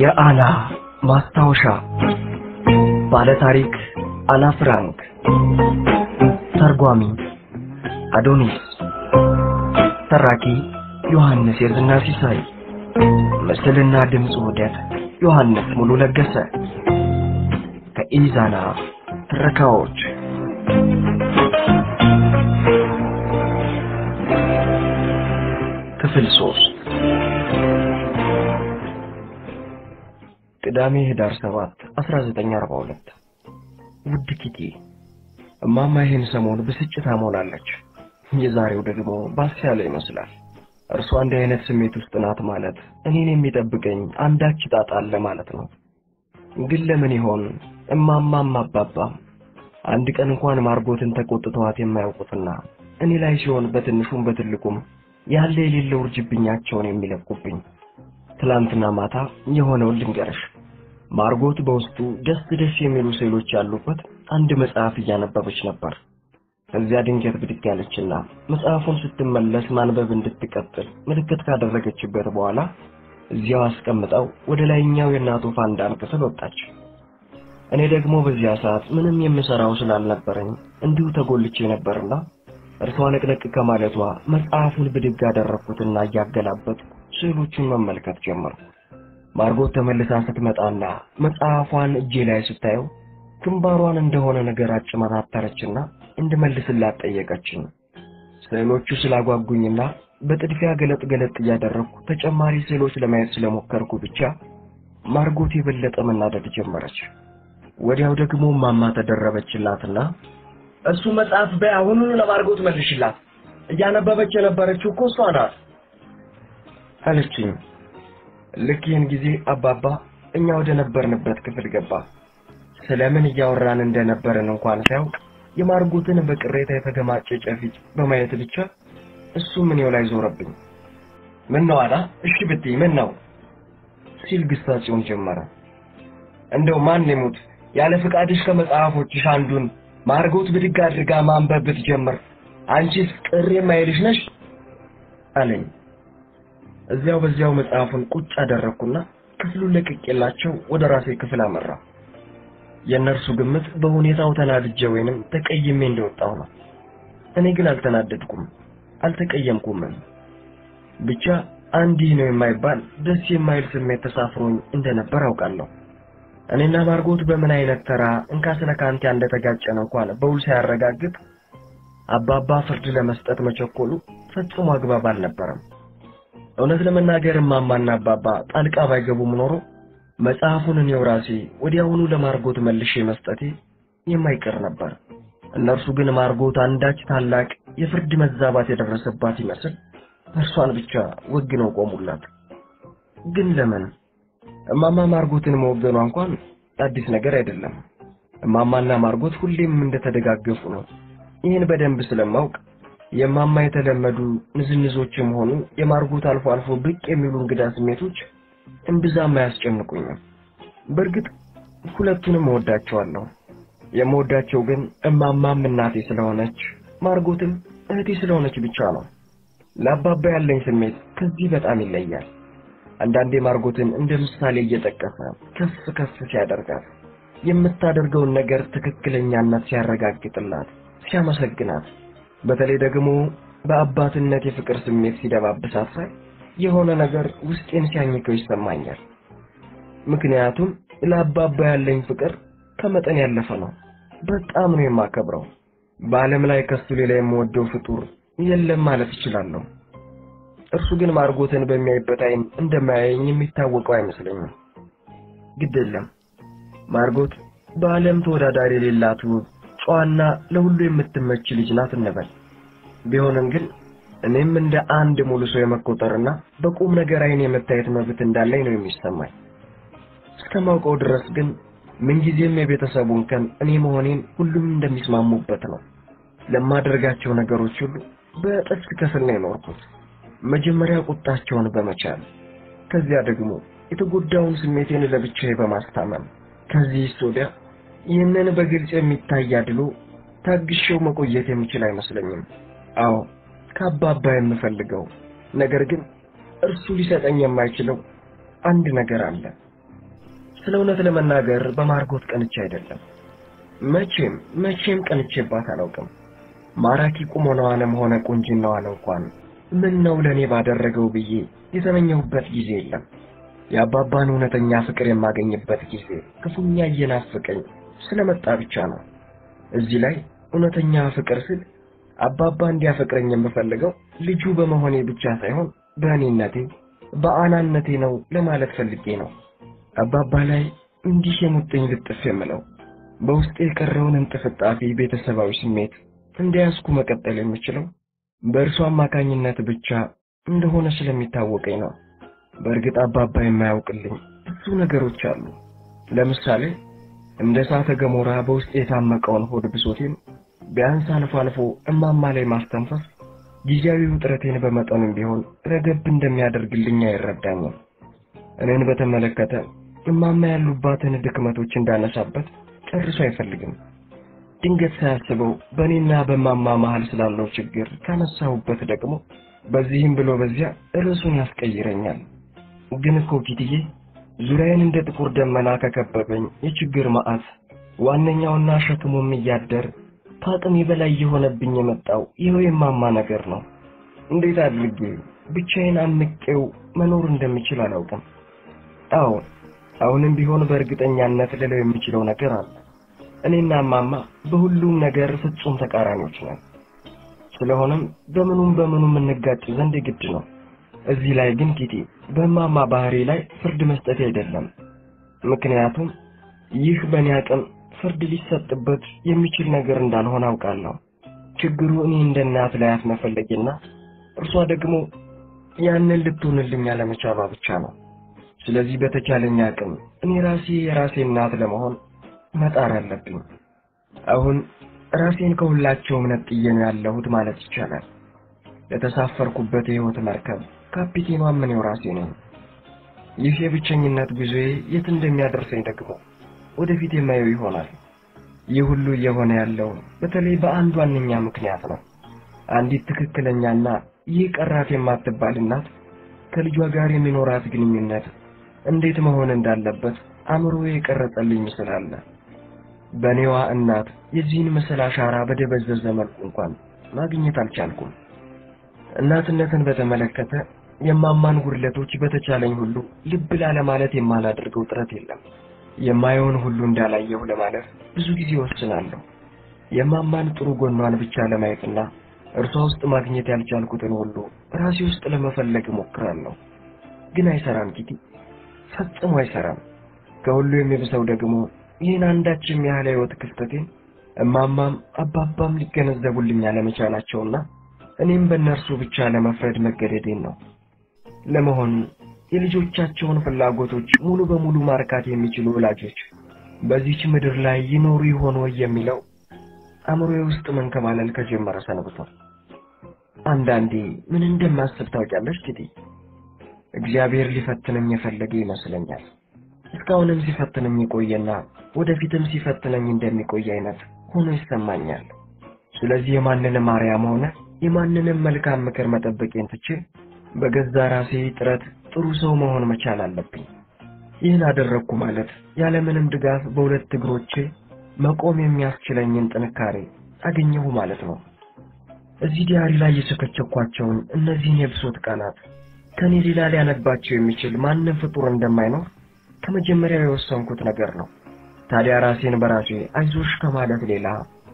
የአና ማስታወሻ ባለታሪክ አና ፍራንክ ተርጓሚ አዶኒስ ተራኪ ዮሐንስ የዝና ሲሳይ ምስልና ድምፅ ውህደት ዮሐንስ ሙሉ ለገሰ ከኢዛና ትረካዎች ክፍል ሶስት ቅዳሜ ህዳር 7 1942 ውድ ኪቲ እማማ ይህን ሰሞን ብስጭታ ሞላለች። የዛሬው ደግሞ ባስ ያለ ይመስላል። እርሷ እንዲህ አይነት ስሜት ውስጥ ናት ማለት እኔን የሚጠብቀኝ አንዳች ጣጣ አለ ማለት ነው። ግን ለምን ይሆን እማማም አባባም አንድ ቀን እንኳን ማርጎትን ተቆጥተዋት የማያውቁትና እኔ ላይ ሲሆን በትንሹም በትልቁም ያለ የሌለው ውርጅብኛቸውን የሚለቁብኝ? ትላንትና ማታ የሆነውን ልንገርሽ። ማርጎት በውስጡ ደስ ደስ የሚሉ ስዕሎች ያሉበት አንድ መጽሐፍ እያነበበች ነበር። እዚያ ድንገት ብድግ ያለችና መጽሐፉን ስትመለስ ማንበብ እንድትቀጥል ምልክት ካደረገችበት በኋላ እዚያው አስቀምጠው ወደ ላይኛው የእናቱ ፋንዳን ክፍል ወጣች። እኔ ደግሞ በዚያ ሰዓት ምንም የምሰራው ስላልነበረኝ እንዲሁ ተጎልቼ ነበርና እርሷ ነቅነቅ ከማለቷ መጽሐፉን ብድግ አደረግኩትና እያገላበጥ ስዕሎቹን መመልከት ጀመርኩ። ማርጎት ተመልሳ ስትመጣና መጽሐፏን እጄ ላይ ስታየው ግንባሯን እንደሆነ ነገር አጭመታተረችና እንድመልስላት ጠየቀችኝ። ስዕሎቹ ስላጓጉኝና በጥድፊያ ገለጥ ገለጥ እያደረግኩ ተጨማሪ ስዕሎች ለማየት ስለሞከርኩ ብቻ ማርጎት የበለጠ መናደድ ጀመረች። ወዲያው ደግሞ ማማ ተደረበችላትና እሱ መጽሐፍ በይ አሁኑኑ ለማርጎት መልሽላት። እያነበበች የነበረችው እኮ እሷ ናት አለችኝ። ልክ ይህን ጊዜ አባባ እኛ ወደ ነበርንበት ክፍል ገባ። ስለምን እያወራን እንደነበርን እንኳን ሳያውቅ የማርጎትን በቅሬታ የተገማጨጨ ፊት በማየት ብቻ እሱም እኔው ላይ ዞረብኝ። ምን ነው አላ? እሺ ብትይ ምን ነው ሲል ግሳጼውን ጀመረ። እንደው ማን ይሙት ያለ ፍቃድሽ ከመጽሐፎችሽ አንዱን ማርጎት ብድግ አድርጋ ማንበብ ብትጀምር አንቺስ ቅር የማይልሽ ነሽ አለኝ። እዚያው በዚያው መጽሐፉን ቁጭ አደረግኩና ክፍሉን ለቅቄላቸው ወደ ራሴ ክፍል አመራ። የእነርሱ ግምት በሁኔታው ተናድጄ ወይንም ተቀይሜ እንደወጣሁ ነው። እኔ ግን አልተናደድኩም፣ አልተቀየምኩምም። ብቻ አንዲህ ነው የማይባል ደስ የማይል ስሜት ተሳፍሮኝ እንደነበር አውቃለሁ። እኔና ማርጎት በምን አይነት ተራ እንካ ስለ ካንቲያ እንደተጋጨን እንኳን በውል ሳያረጋግጥ አባባ ፍርድ ለመስጠት መቸኮሉ ፈጽሞ አግባብ አልነበረም። እውነት ለመናገር እማማና አባባ ጣልቃ ባይገቡም ኖሮ መጽሐፉን እኔው ራሴ ወዲያውኑ ለማርጎት መልሼ መስጠቴ የማይቀር ነበር። እነርሱ ግን ማርጎት አንዳች ታላቅ የፍርድ መዛባት የደረሰባት ይመስል እርሷን ብቻ ወግነው ቆሙላት። ግን ለምን? እማማ ማርጎትን መወገኗ እንኳን አዲስ ነገር አይደለም። እማማና ማርጎት ሁሌም እንደተደጋገፉ ነው። ይህን በደንብ ስለማውቅ የማማ የተለመዱ ንዝንዞችም ሆኑ የማርጎት አልፎ አልፎ ብቅ የሚሉ እንግዳ ስሜቶች እምብዛም አያስጨንቁኝም። በእርግጥ ሁለቱንም እወዳቸዋለሁ። የምወዳቸው ግን እማማም እናቴ ስለሆነች ማርጎትም እህቴ ስለሆነች ብቻ ነው። ለአባባ ያለኝ ስሜት ከዚህ በጣም ይለያል። አንዳንዴ ማርጎትን እንደ ምሳሌ እየጠቀሰ ከፍ ከፍ ሲያደርጋት፣ የምታደርገውን ነገር ትክክለኛነት ሲያረጋግጥላት፣ ሲያመሰግናት፣ በተለይ ደግሞ በአባትነት የፍቅር ስሜት ሲደባብሳት ሳይ የሆነ ነገር ውስጤን ሲያኝከው ይሰማኛል። ምክንያቱም ለአባባ ያለኝ ፍቅር ከመጠን ያለፈ ነው። በጣም ነው የማከብረው። በዓለም ላይ ከሱ ሌላ የምወደው ፍጡር የለም ማለት እችላለሁ። እርሱ ግን ማርጎትን በሚያይበት ዓይን እንደማያየኝ የሚታወቀው አይመስለኝም። ግድ የለም ማርጎት በዓለም ተወዳዳሪ የሌላት ውብ፣ ጨዋና ለሁሉ የምትመች ልጅ ናት እንበል። ቢሆንም ግን እኔም እንደ አንድ ሙሉ ሰው የመቆጠርና በቁም ነገር ዓይን የመታየት መብት እንዳለኝ ነው የሚሰማኝ። እስከማውቀው ድረስ ግን ምንጊዜም የቤተሰቡን ከን እኔ መሆኔን ሁሉም እንደሚስማሙበት ነው። ለማደርጋቸው ነገሮች ሁሉ በጥፍ ከፍል ነው የኖርኩት። መጀመሪያ ቁጣቸውን በመቻል ከዚያ ደግሞ የተጎዳውን ስሜቴን ለብቻዬ በማስታመም ከዚህ ወዲያ ይህንን በግልጽ የሚታይ አድሎ ታግሼው መቆየት የምችል አይመስለኝም። አዎ ከአባባ የምፈልገው ነገር ግን እርሱ ሊሰጠኝ የማይችለው አንድ ነገር አለ። ስለ እውነት ለመናገር በማርጎት ቀንቼ አይደለም። መቼም መቼም ቀንቼባት አላውቅም። ማራኪ ቁመናዋንም ሆነ ቁንጅናዋን እንኳን ምን ነው ለእኔ ባደረገው ብዬ የተመኘሁበት ጊዜ የለም። የአባባን እውነተኛ ፍቅር የማገኝበት ጊዜ ክፉኛ እየናፈቀኝ ስለመጣ ብቻ ነው። እዚህ ላይ እውነተኛ ፍቅር ስል አባባ እንዲያፈቅረኝ የምፈልገው ልጁ በመሆኔ ብቻ ሳይሆን በእኔነቴ በአናነቴ ነው ለማለት ፈልጌ ነው። አባባ ላይ እንዲህ የሙጥኝ ልጥፍ የምለው በውስጤ የቀረውን እንጥፍጣፊ ቤተሰባዊ ስሜት እንደያዝኩ መቀጠል የምችለው በእርሱ አማካኝነት ብቻ እንደሆነ ስለሚታወቀኝ ነው። በእርግጥ አባባ የማያውቅልኝ ብዙ ነገሮች አሉ። ለምሳሌ እንደ እሳተ ገሞራ በውስጥ የታመቀውን ሆድ ብሶቴን ቢያንስ አልፎ አልፎ እማማ ላይ ማስተንፈስ ጊዜያዊ ውጥረቴን በመጠኑም ቢሆን ረገብ እንደሚያደርግልኝ አይረዳኝም። እኔን በተመለከተ እማማ ያሉባትን ድክመቶች እንዳነሳበት ጨርሶ አይፈልግም። ድንገት ሳያስበው በእኔና በማማ መሃል ስላለው ችግር ካነሳሁበት ደግሞ በዚህም ብሎ በዚያ ርዕሱን ያስቀይረኛል። ግን እኮ ኪትዬ ዙሪያዬን እንደ ጥቁር ደመና ከከበበኝ የችግር መዓት ዋነኛውና ሸክሙም እያደር ከአቅሜ በላይ የሆነብኝ የመጣው ይኸው የማማ ነገር ነው። እንዴት አድርጌ ብቻዬን አምቄው መኖር እንደምችል አላውቅም። አዎ አሁንም ቢሆን በእርግጠኛነት ልለው የሚችለው ነገር አለ። እኔና እማማ በሁሉም ነገር ፍጹም ተቃራኒዎች ነን። ስለሆነም በምኑም በምኑም እንጋጭ ዘንድ የግድ ነው። እዚህ ላይ ግን ኪቲ በእማማ ባህሪ ላይ ፍርድ መስጠት አይደለም። ምክንያቱም ይህ በእኔ አቅም ፍርድ ሊሰጥበት የሚችል ነገር እንዳልሆነ አውቃለሁ። ችግሩ እኔ እንደ እናት ላያት መፈለጌና እርሷ ደግሞ ያንን ልትሆንልኝ አለመቻሏ ብቻ ነው። ስለዚህ በተቻለኝ አቅም እኔ ራሴ የራሴ እናት ለመሆን መጣር አለብኝ። አሁን ራሴን ከሁላቸውም ነጥዬ ነው ያለሁት ማለት ይቻላል። ለተሳፈርኩበት የሕይወት መርከብ ካፒቴኗም እኔው ራሴ ነኝ። ይህ የብቸኝነት ጉዞዬ የት እንደሚያደርሰኝ ደግሞ ወደፊት የማየው ይሆናል። ይህ ሁሉ እየሆነ ያለው በተለይ በአንድ ዋነኛ ምክንያት ነው። አንዲት ትክክለኛና ይህ ቀራት የማትባል እናት ከልጇ ጋር የሚኖራት ግንኙነት እንዴት መሆን እንዳለበት አእምሮዬ የቀረጸልኝ ምስል አለ። በእኔዋ እናት የዚህን ምስል አሻራ በደበዘዘ መልኩ እንኳን ማግኘት አልቻልኩም። እናትነትን በተመለከተ የማማን ጉድለቶች በተቻለኝ ሁሉ ልብ ላለማለት የማላደርገው ጥረት የለም። የማየውን ሁሉ እንዳላየሁ ለማለፍ ብዙ ጊዜ ወስናለሁ። የማማን ጥሩ ጎኗን ብቻ ለማየትና እርሷ ውስጥ ማግኘት ያልቻልኩትን ሁሉ ራሴ ውስጥ ለመፈለግ እሞክራለሁ። ግን አይሰራም ኪቲ፣ ፈጽሞ አይሰራም። ከሁሉ የሚብሰው ደግሞ ይህን አንዳችም ያህል ሕይወት ክፍተቴን እማማም አባባም ሊገነዘቡልኝ አለመቻላቸውና እኔም በእነርሱ ብቻ ለመፍረድ መገደዴን ነው። ለመሆኑ የልጆቻቸውን ፍላጎቶች ሙሉ በሙሉ ማርካት የሚችሉ ወላጆች በዚች ምድር ላይ ይኖሩ ይሆን ወይ የሚለው አእምሮዬ ውስጥ መንከባለል ከጀመረ ሰንብቷል። አንዳንዴ ምን እንደማስብ ታውቂያለሽ ኪቲ? እግዚአብሔር ሊፈትነኝ የፈለገ ይመስለኛል። እስካሁንም ሲፈትነኝ የቆየና ወደፊትም ሲፈትነኝ እንደሚቆይ አይነት ሆኖ ይሰማኛል። ስለዚህ የማንንም አርያም ሆነ የማንንም መልካም ምክር መጠበቄን ትቼ በገዛ ራሴ ጥረት ጥሩ ሰው መሆን መቻል አለብኝ። ይህን አደረግኩ ማለት ያለምንም ድጋፍ በሁለት እግሮቼ መቆም የሚያስችለኝን ጥንካሬ አገኘሁ ማለት ነው። እዚህ ዲያሪ ላይ የቸከቸኳቸውን እነዚህን የብሶት ቀናት ከኔ ሌላ ሊያነባቸው የሚችል ማንም ፍጡር እንደማይኖር ከመጀመሪያው የወሰንኩት ነገር ነው። ታዲያ ራሴን በራሴ አይዞሽ ከማለት ሌላ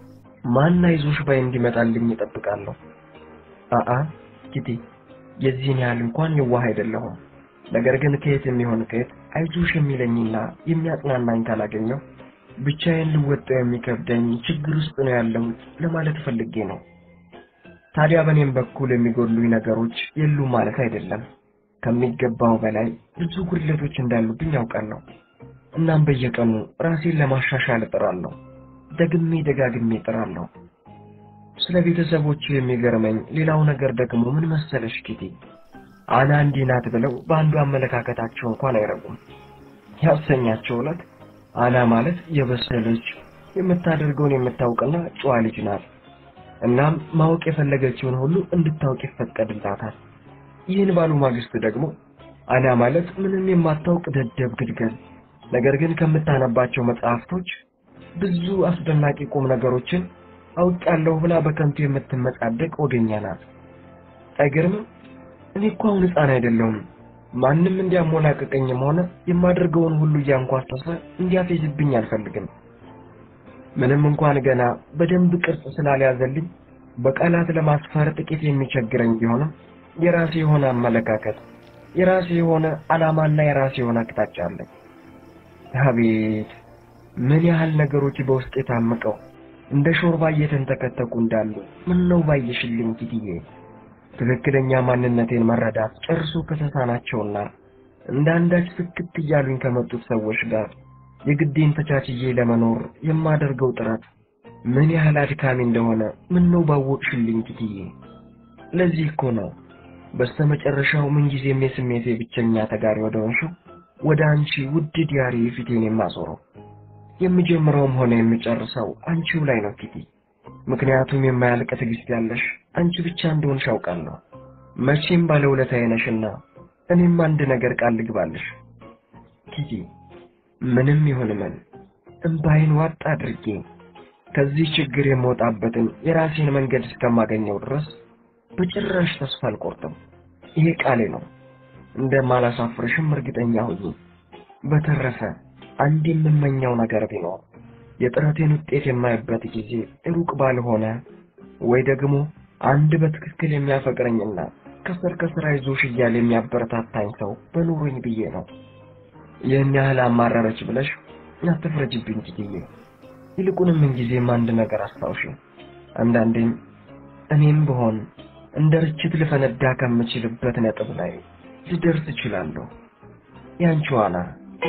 ማን አይዞሽ ባይ እንዲመጣልኝ እጠብቃለሁ? አአ ኪቲ፣ የዚህን ያህል እንኳን የዋህ አይደለሁም። ነገር ግን ከየት የሚሆን ከየት አይዞሽ የሚለኝና የሚያጽናናኝ ካላገኘው ብቻዬን ልወጣው የሚከብደኝ ችግር ውስጥ ነው ያለሁት ለማለት ፈልጌ ነው። ታዲያ በእኔም በኩል የሚጎድሉኝ ነገሮች የሉም ማለት አይደለም። ከሚገባው በላይ ብዙ ጉድለቶች እንዳሉብኝ ያውቃለሁ። እናም በየቀኑ ራሴን ለማሻሻል እጥራለሁ። ደግሜ ደጋግሜ እጥራለሁ። ስለ ቤተሰቦቹ የሚገርመኝ ሌላው ነገር ደግሞ ምን መሰለሽ ኪቲ፣ አና እንዲህ ናት ብለው በአንዱ አመለካከታቸው እንኳን አይረጉም። ያሰኛቸው ዕለት አና ማለት የበሰለች የምታደርገውን የምታውቅና ጨዋ ልጅ ናት። እናም ማወቅ የፈለገችውን ሁሉ እንድታውቅ ይፈቀድላታል። ይህን ባሉ ማግስት ደግሞ አና ማለት ምንም የማታውቅ ደደብ ግድገል፣ ነገር ግን ከምታነባቸው መጽሐፍቶች ብዙ አስደናቂ ቁም ነገሮችን አውቃለሁ ብላ በከንቱ የምትመጻደቅ ወገኛ ናት። አይገርምም? እኔ እኮ አሁን ሕፃን አይደለሁም። ማንም እንዲያሞላቅቀኝም ሆነ የማደርገውን ሁሉ እያንኳሰሰ እንዲያፌዝብኝ አልፈልግም። ምንም እንኳን ገና በደንብ ቅርጽ ስላልያዘልኝ በቃላት ለማስፈር ጥቂት የሚቸግረኝ ቢሆንም የራሴ የሆነ አመለካከት፣ የራሴ የሆነ ዓላማና የራሴ የሆነ አቅጣጫ አለኝ። አቤት ምን ያህል ነገሮች በውስጥ የታመቀው እንደ ሾርባ እየተንተከተኩ እንዳሉ ምን ነው ባየሽልኝ ኪትዬ። ትክክለኛ ማንነቴን መረዳት ጨርሶ ከተሳናቸውና እንደ አንዳች ፍክት እያሉኝ ከመጡት ሰዎች ጋር የግዴን ተቻችዬ ለመኖር የማደርገው ጥረት ምን ያህል አድካሚ እንደሆነ ምን ነው ባወቅሽልኝ ኪትዬ። ለዚህ እኮ ነው በስተመጨረሻው ምንጊዜም የስሜቴ ብቸኛ ተጋሪ ወደ ሆንሽው ወደ አንቺ ውድ ዲያሪ ፊቴን የማዞረው። የምጀምረውም ሆነ የምጨርሰው አንቺው ላይ ነው ኪቲ። ምክንያቱም የማያልቅ ትዕግስት ያለሽ አንቺ ብቻ እንደሆንሽ አውቃለሁ። መቼም ባለውለታዬ ነሽና እኔም አንድ ነገር ቃል ልግባልሽ ኪቲ። ምንም ይሁን ምን እምባይን ዋጥ አድርጌ ከዚህ ችግር የምወጣበትን የራሴን መንገድ እስከማገኘው ድረስ በጭራሽ ተስፋ አልቆርጥም። ይሄ ቃሌ ነው። እንደማላሳፍርሽም እርግጠኛ ሁኚ። በተረፈ አንድ የምመኘው ነገር ቢኖር የጥረቴን ውጤት የማይበት ጊዜ ሩቅ ባልሆነ ወይ ደግሞ አንድ በትክክል የሚያፈቅረኝና ከስር ከስር አይዞሽ እያለ የሚያበረታታኝ ሰው በኑሮኝ ብዬ ነው። ይህን ያህል አማረረች ብለሽ አትፍረጅብኝ ጊዜ ይልቁንም ምንጊዜም አንድ ነገር አስታውሽ። አንዳንዴም እኔም ብሆን እንደ ርችት ልፈነዳ ከምችልበት ነጥብ ላይ ልደርስ እችላለሁ። ያንቺ ዋና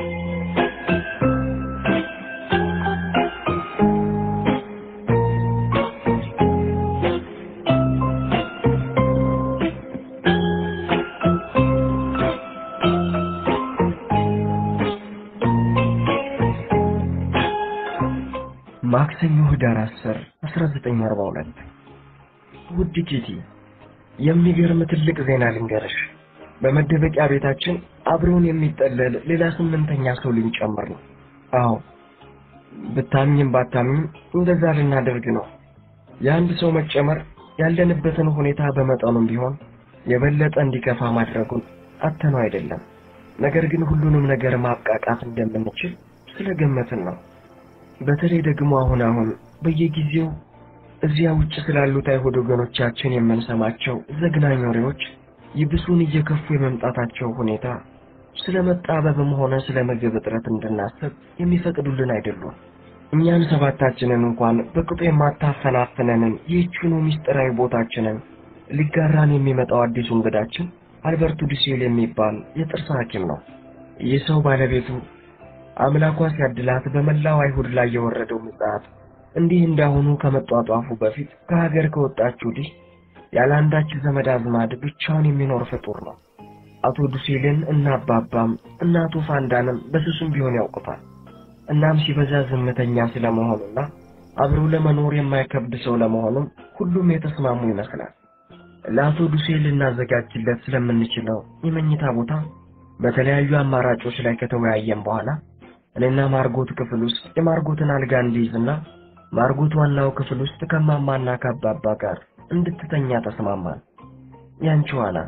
ማክሰኞ ህዳር 10 1942 ውድ ኪቲ የሚገርም ትልቅ ዜና ልንገርሽ። በመደበቂያ ቤታችን አብሮን የሚጠለል ሌላ ስምንተኛ ሰው ልንጨምር ነው። አዎ ብታምኝም ባታምኝም እንደዛ ልናደርግ ነው። የአንድ ሰው መጨመር ያለንበትን ሁኔታ በመጠኑም ቢሆን የበለጠ እንዲከፋ ማድረጉን አተነው አይደለም። ነገር ግን ሁሉንም ነገር ማብቃቃት እንደምንችል ስለገመትን ነው። በተለይ ደግሞ አሁን አሁን በየጊዜው እዚያ ውጭ ስላሉት አይሁድ ወገኖቻችን የምንሰማቸው ዘግናኝ ወሬዎች ይብሱን እየከፉ የመምጣታቸው ሁኔታ ስለ መጣበብም ሆነ ስለ ምግብ እጥረት እንድናስብ የሚፈቅዱልን አይደሉም። እኛን ሰባታችንን እንኳን በቅጡ የማታፈናፍነንን ይህችኑ ምስጢራዊ ቦታችንን ሊጋራን የሚመጣው አዲሱ እንግዳችን አልበርቱ ዱሴል የሚባል የጥርስ ሐኪም ነው። ይህ ሰው ባለቤቱ አምላኳ ሲያድላት በመላው አይሁድ ላይ የወረደው ምጽአት እንዲህ እንዳሁኑ ከመጧጧፉ በፊት ከሀገር ከወጣች ወዲህ ያለ አንዳች ዘመድ አዝማድ ብቻውን የሚኖር ፍጡር ነው። አቶ ዱሴልን እና አባባም እና አቶ ፋንዳንም በስሱም ቢሆን ያውቁታል። እናም ሲበዛ ዝምተኛ ስለመሆኑና አብሮ ለመኖር የማይከብድ ሰው ለመሆኑም ሁሉም የተስማሙ ይመስላል። ለአቶ ዱሴል ልናዘጋጅለት ስለምንችለው የመኝታ ቦታ በተለያዩ አማራጮች ላይ ከተወያየን በኋላ እኔና ማርጎት ክፍል ውስጥ የማርጎትን አልጋ እንዲይዝና ማርጎት ዋናው ክፍል ውስጥ ከማማና ከአባባ ጋር እንድትተኛ ተስማማን። ያንቺ ዋና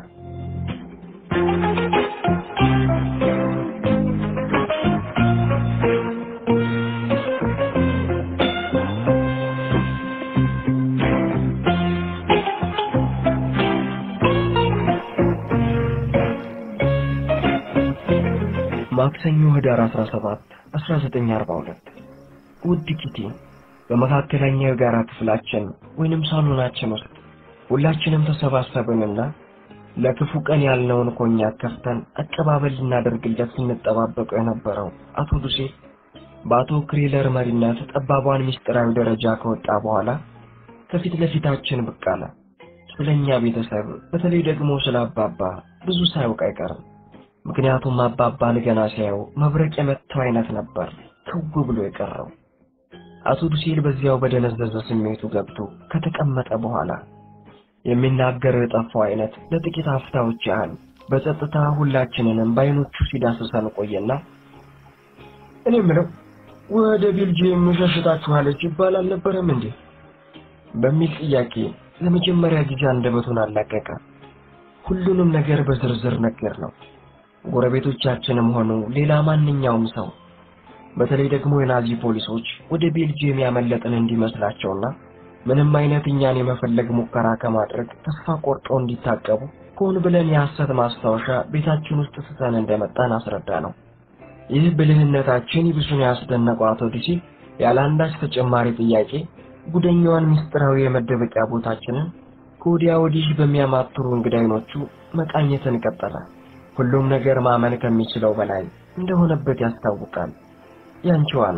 ማክሰኞ ህዳር 17 1942 ውድ ኪቲ በመካከለኛው የጋራ ክፍላችን ወይንም ሳሎናችን ውስጥ ሁላችንም ተሰባሰብንና ለክፉ ቀን ያልነውን ኮኛክ ከፍተን አቀባበል ልናደርግለት ስንጠባበቀው የነበረው አቶ ዱሴ በአቶ ክሬለር መሪነት ጠባቧን ምስጢራዊ ደረጃ ከወጣ በኋላ ከፊት ለፊታችን ብቅ አለ። ስለኛ ቤተሰብ በተለይ ደግሞ ስለ አባባ ብዙ ሳያውቅ አይቀርም። ምክንያቱም አባባን ገና ሲያየው መብረቅ የመታው አይነት ነበር ክው ብሎ የቀረው። አቶ ዱሴል በዚያው በደነዘዘ ስሜቱ ገብቶ ከተቀመጠ በኋላ የሚናገረው የጠፋው አይነት ለጥቂት አፍታዎች ያህል በጸጥታ ሁላችንንም በአይኖቹ ሲዳስሰን ቆየና እኔ የምለው ወደ ቤልጅየም ሸሽታችኋለች ይባል አልነበረም እንዴ? በሚል ጥያቄ ለመጀመሪያ ጊዜ አንደበቱን አላቀቀ። ሁሉንም ነገር በዝርዝር ነገር ነው። ጎረቤቶቻችንም ሆኑ ሌላ ማንኛውም ሰው በተለይ ደግሞ የናዚ ፖሊሶች ወደ ቤልጅየም ያመለጥን እንዲመስላቸውና ምንም አይነት እኛን የመፈለግ ሙከራ ከማድረግ ተስፋ ቆርጠው እንዲታቀቡ ሆን ብለን የሐሰት ማስታወሻ ቤታችን ውስጥ ስተን እንደመጣን አስረዳ ነው። ይህ ብልህነታችን ይብሱን ያስደነቀው አቶ ዲሲ ያለ አንዳች ተጨማሪ ጥያቄ ጉደኛዋን ምስጢራዊ የመደበቂያ ቦታችንን ከወዲያ ወዲህ በሚያማትሩ እንግዳ አይኖቹ መቃኘትን ቀጠለ። ሁሉም ነገር ማመን ከሚችለው በላይ እንደሆነበት ያስታውቃል። ያንቺ ዋላ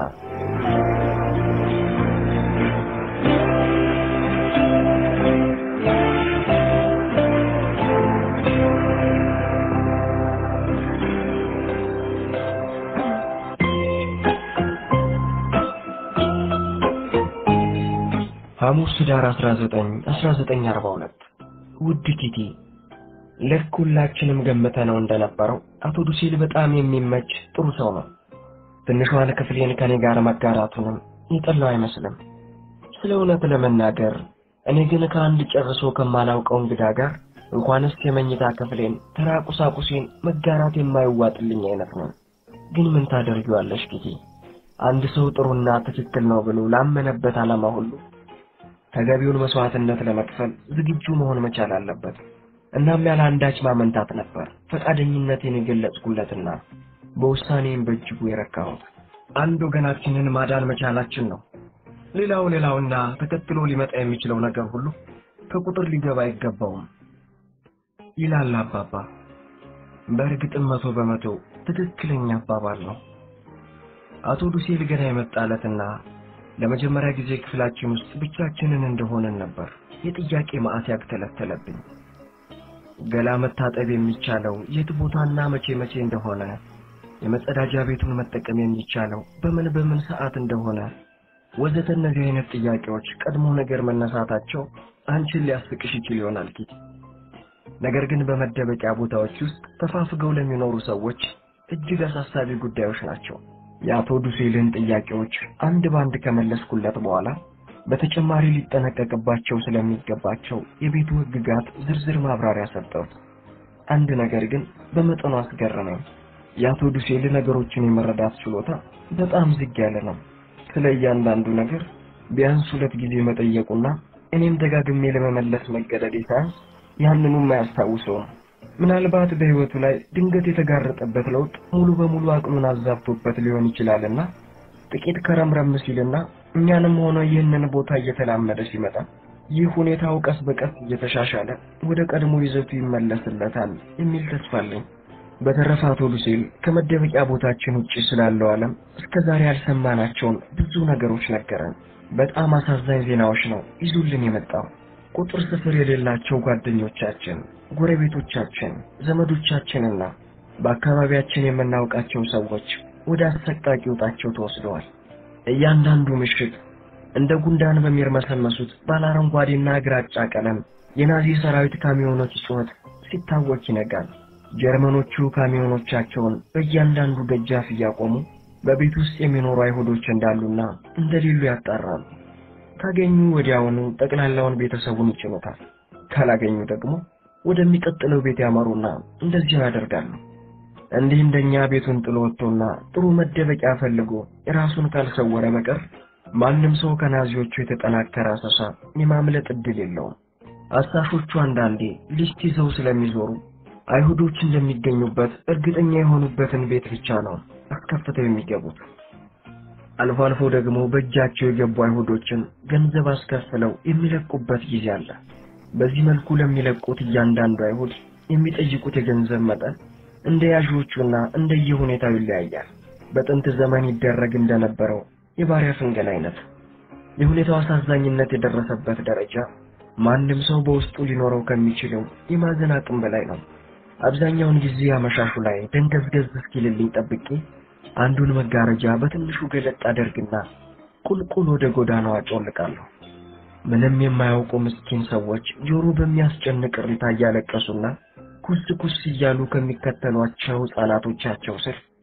ሐሙስ ኅዳር 19 1942 ውድ ቲቲ ልክ ሁላችንም ገምተነው እንደነበረው አቶ ዱሴል በጣም የሚመች ጥሩ ሰው ነው። ትንሿን ክፍሌን ከኔ ጋር መጋራቱንም የጠላው አይመስልም። ስለ እውነት ለመናገር እኔ ግን ከአንድ ጨርሶ ከማላውቀው እንግዳ ጋር እንኳንስ የመኝታ ክፍሌን ተራ ቁሳቁሴን መጋራት የማይዋጥልኝ አይነት ነው። ግን ምን ታደርጊዋለሽ ጊዜ አንድ ሰው ጥሩና ትክክል ነው ብሎ ላመነበት ዓላማ ሁሉ ተገቢውን መስዋዕትነት ለመክፈል ዝግጁ መሆን መቻል አለበት። እናም ያለ አንዳች ማመንታት ነበር ፈቃደኝነቴን የገለጽኩለትና በውሳኔም በእጅጉ የረካሁት። አንድ ወገናችንን ማዳን መቻላችን ነው። ሌላው ሌላውና ተከትሎ ሊመጣ የሚችለው ነገር ሁሉ ከቁጥር ሊገባ አይገባውም ይላል አባባ። በእርግጥም መቶ በመቶ ትክክለኛ አባባል ነው። አቶ ዱሴል ገና የመጣለትና ለመጀመሪያ ጊዜ ክፍላችን ውስጥ ብቻችንን እንደሆነን ነበር የጥያቄ ማዕት ያግተለተለብኝ። ገላ መታጠብ የሚቻለው የት ቦታና መቼ መቼ እንደሆነ፣ የመጸዳጃ ቤቱን መጠቀም የሚቻለው በምን በምን ሰዓት እንደሆነ ወዘተ እነዚህ አይነት ጥያቄዎች ቀድሞ ነገር መነሳታቸው አንቺን ሊያስቅሽ ይችል ይሆናል ኪቲ። ነገር ግን በመደበቂያ ቦታዎች ውስጥ ተፋፍገው ለሚኖሩ ሰዎች እጅግ አሳሳቢ ጉዳዮች ናቸው። የአቶ ዱሴልን ጥያቄዎች አንድ ባንድ ከመለስኩለት በኋላ በተጨማሪ ሊጠነቀቅባቸው ስለሚገባቸው የቤቱ ሕግጋት ዝርዝር ማብራሪያ ሰጠሁት። አንድ ነገር ግን በመጠኑ አስገረመኝ። የአቶ ዱሴል ነገሮችን የመረዳት ችሎታ በጣም ዝግ ያለ ነው። ስለ እያንዳንዱ ነገር ቢያንስ ሁለት ጊዜ መጠየቁና እኔም ደጋግሜ ለመመለስ መገደዴ ሳያንስ ያንኑም አያስታውሰውም። ምናልባት በሕይወቱ ላይ ድንገት የተጋረጠበት ለውጥ ሙሉ በሙሉ አቅሉን አዛብቶበት ሊሆን ይችላልና ጥቂት ከረምረም ሲልና እኛንም ሆነ ይህንን ቦታ እየተላመደ ሲመጣ ይህ ሁኔታው ቀስ በቀስ እየተሻሻለ ወደ ቀድሞ ይዘቱ ይመለስለታል የሚል ተስፋ አለኝ። በተረፈ አቶ ሉሴል ከመደበቂያ ቦታችን ውጪ ስላለው ዓለም እስከ ዛሬ ያልሰማናቸውን ብዙ ነገሮች ነገረን። በጣም አሳዛኝ ዜናዎች ነው ይዙልን የመጣው። ቁጥር ስፍር የሌላቸው ጓደኞቻችን፣ ጎረቤቶቻችን፣ ዘመዶቻችንና በአካባቢያችን የምናውቃቸው ሰዎች ወደ አሰቃቂ ውጣቸው ተወስደዋል። እያንዳንዱ ምሽት እንደ ጉንዳን በሚርመሰመሱት ባለ አረንጓዴና ግራጫ ቀለም የናዚ ሰራዊት ካሚዮኖች ጩኸት ሲታወክ ይነጋል። ጀርመኖቹ ካሚዮኖቻቸውን በእያንዳንዱ ደጃፍ እያቆሙ በቤት ውስጥ የሚኖሩ አይሁዶች እንዳሉና እንደሌሉ ያጣራሉ። ካገኙ ወዲያውኑ ጠቅላላውን ቤተሰቡን ይጭኑታል። ካላገኙ ደግሞ ወደሚቀጥለው ቤት ያመሩና እንደዚያው ያደርጋሉ። እንዲህ እንደኛ ቤቱን ጥሎ ወጥቶና ጥሩ መደበቂያ ፈልጎ ራሱን ካልሰወረ በቀር ማንም ሰው ከናዚዎቹ የተጠናከረ አሰሳ የማምለጥ ዕድል የለውም። አሳሾቹ አንዳንዴ ሊስት ይዘው ስለሚዞሩ አይሁዶች እንደሚገኙበት እርግጠኛ የሆኑበትን ቤት ብቻ ነው አስከፍተው የሚገቡት። አልፎ አልፎ ደግሞ በእጃቸው የገቡ አይሁዶችን ገንዘብ አስከፍለው የሚለቁበት ጊዜ አለ። በዚህ መልኩ ለሚለቁት እያንዳንዱ አይሁድ የሚጠይቁት የገንዘብ መጠን እንደ ያዦቹና እንደየሁኔታው ይለያያል። በጥንት ዘመን ይደረግ እንደነበረው የባሪያ ፍንገላ አይነት። የሁኔታው አሳዛኝነት የደረሰበት ደረጃ ማንም ሰው በውስጡ ሊኖረው ከሚችለው የማዘን አቅም በላይ ነው። አብዛኛውን ጊዜ አመሻሹ ላይ ደንገዝገዝ እስኪልልኝ ጠብቄ አንዱን መጋረጃ በትንሹ ገለጥ አደርግና ቁልቁል ወደ ጎዳናው አጮልቃለሁ። ምንም የማያውቁ ምስኪን ሰዎች ጆሮ በሚያስጨንቅ እሪታ እያለቀሱና ኩስ ኩስ እያሉ ከሚከተሏቸው ሕፃናቶቻቸው ስር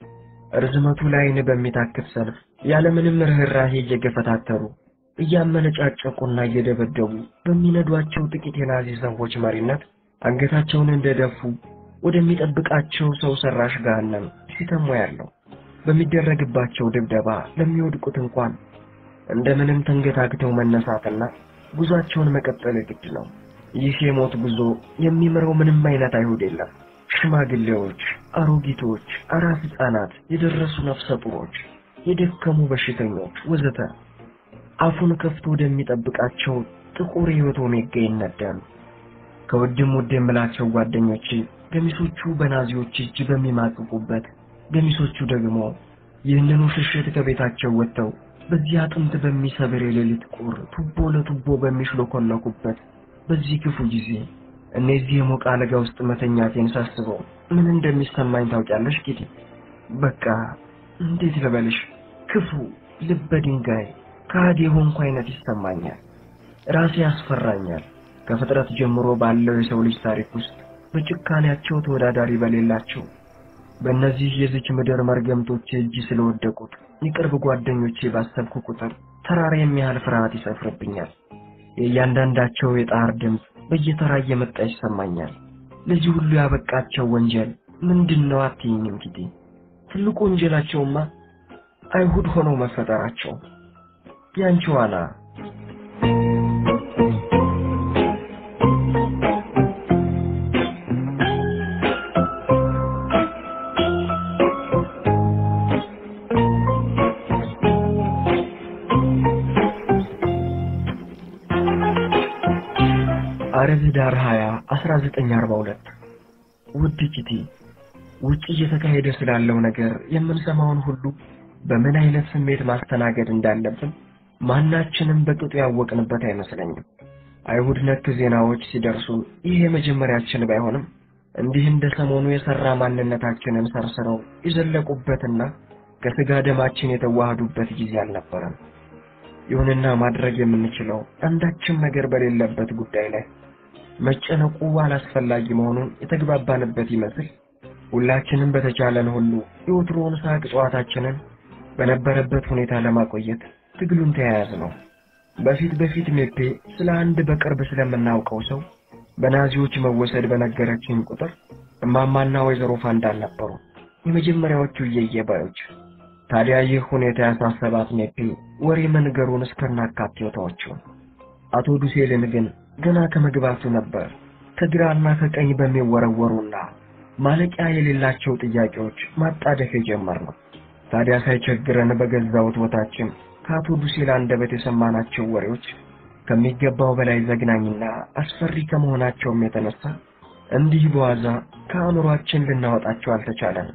ርዝመቱ ላይን በሚታክት ሰልፍ ያለምንም ርኅራሄ እየገፈታተሩ እያመነጫጨቁና እየደበደቡ በሚነዷቸው ጥቂት የናዚ ሰዎች መሪነት አንገታቸውን እንደደፉ ወደሚጠብቃቸው ሰው ሰራሽ ገሃነም ሲተሙ ያለው በሚደረግባቸው ድብደባ ለሚወድቁት እንኳን እንደምንም ተንገታግተው መነሳትና ጉዟቸውን መቀጠል ግድ ነው። ይህ የሞት ጉዞ የሚምረው ምንም አይነት አይሁድ የለም። ሽማግሌዎች፣ አሮጊቶች፣ አራስ ሕፃናት፣ የደረሱ ነፍሰ ጡሮች፣ የደከሙ በሽተኞች ወዘተ አፉን ከፍቶ ወደሚጠብቃቸው ጥቁር የሕይወት ኦሜጋ ይነዳሉ። ከውድም ውድ የምላቸው ጓደኞቼ ገሚሶቹ በናዚዎች እጅ በሚማቅቁበት፣ ገሚሶቹ ደግሞ ይህንኑ ሽሽት ከቤታቸው ወጥተው በዚህ አጥንት በሚሰብር የሌሊት ቁር ቱቦ ለቱቦ በሚሽሎኮለኩበት በዚህ ክፉ ጊዜ እነዚህ የሞቀ አልጋ ውስጥ መተኛቴን ሳስበው ምን እንደሚሰማኝ ታውቂያለሽ ጌቴ? በቃ እንዴት ልበልሽ፣ ክፉ ልበ ድንጋይ ከሃዲ የሆንኩ አይነት ይሰማኛል። ራሴ ያስፈራኛል። ከፍጥረት ጀምሮ ባለው የሰው ልጅ ታሪክ ውስጥ በጭካኔያቸው ተወዳዳሪ በሌላቸው በእነዚህ የዚች ምድር መርገምቶች እጅ ስለወደቁት የቅርብ ጓደኞቼ ባሰብኩ ቁጥር ተራራ የሚያህል ፍርሃት ይሰፍርብኛል። የእያንዳንዳቸው የጣር ድምፅ በየተራ እየመጣ ይሰማኛል። ለዚህ ሁሉ ያበቃቸው ወንጀል ምንድን ነው አትይኝም ጊዜ? ትልቁ ወንጀላቸውማ አይሁድ ሆነው መፈጠራቸው። ያንቺ ዋና አረብ ዳር 20 1942 ውድ ኪቲ ውጭ እየተካሄደ ስላለው ነገር የምንሰማውን ሁሉ በምን አይነት ስሜት ማስተናገድ እንዳለብን ማናችንም በቅጡ ያወቅንበት አይመስለኝም። አይሁድ ነክ ዜናዎች ሲደርሱን ይህ የመጀመሪያችን ባይሆንም እንዲህ እንደ ሰሞኑ የሰራ ማንነታችንን ሰርስረው የዘለቁበትና ከስጋ ደማችን የተዋሃዱበት ጊዜ አልነበረም። ይሁንና ማድረግ የምንችለው አንዳችም ነገር በሌለበት ጉዳይ ላይ መጨነቁ አላስፈላጊ መሆኑን የተግባባንበት ይመስል ሁላችንም በተቻለን ሁሉ የወትሮውን ሳቅ ጨዋታችንን በነበረበት ሁኔታ ለማቆየት ትግሉን ተያያዝ ነው። በፊት በፊት ሜፔ ስለ አንድ በቅርብ ስለምናውቀው ሰው በናዚዎች መወሰድ በነገረችን ቁጥር እማማና ወይዘሮ ፋንዳን ነበሩ የመጀመሪያዎቹ እየየባዮች። ታዲያ ይህ ሁኔታ ያሳሰባት ሜፔ ወሬ መንገሩን እስከናካቴው ተወችው። አቶ ዱሴልን ግን ገና ከመግባቱ ነበር ከግራና ከቀኝ በሚወረወሩና ማለቂያ የሌላቸው ጥያቄዎች ማጣደፍ የጀመርነው። ታዲያ ሳይቸግረን በገዛ ውትወታችን ከአቶ ዱሴል አንደበት የሰማናቸው ወሬዎች ከሚገባው በላይ ዘግናኝና አስፈሪ ከመሆናቸውም የተነሳ እንዲህ በዋዛ ከአእምሯችን ልናወጣቸው አልተቻለንም።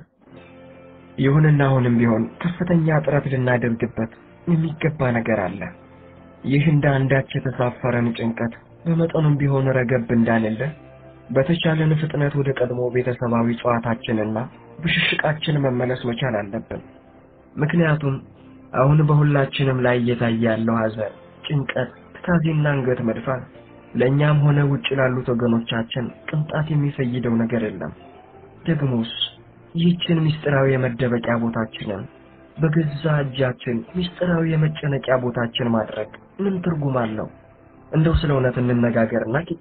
ይሁንና አሁንም ቢሆን ከፍተኛ ጥረት ልናደርግበት የሚገባ ነገር አለ። ይህ እንደ አንዳች የተሳፈረን ጭንቀት በመጠኑም ቢሆን ረገብ እንዳለለ በተቻለን ፍጥነት ወደ ቀድሞ ቤተሰባዊ ጨዋታችንና ብሽሽቃችን መመለስ መቻል አለብን። ምክንያቱም አሁን በሁላችንም ላይ እየታየ ያለው ሐዘን፣ ጭንቀት፣ ትካዜና አንገት መድፋት ለእኛም ሆነ ውጭ ላሉት ወገኖቻችን ቅንጣት የሚፈይደው ነገር የለም። ደግሞስ ይህችን ምስጢራዊ የመደበቂያ ቦታችንን በገዛ እጃችን ምስጢራዊ የመጨነቂያ ቦታችን ማድረግ ምን ትርጉም አለው? እንደው ስለ እውነት እንነጋገርና ኪቲ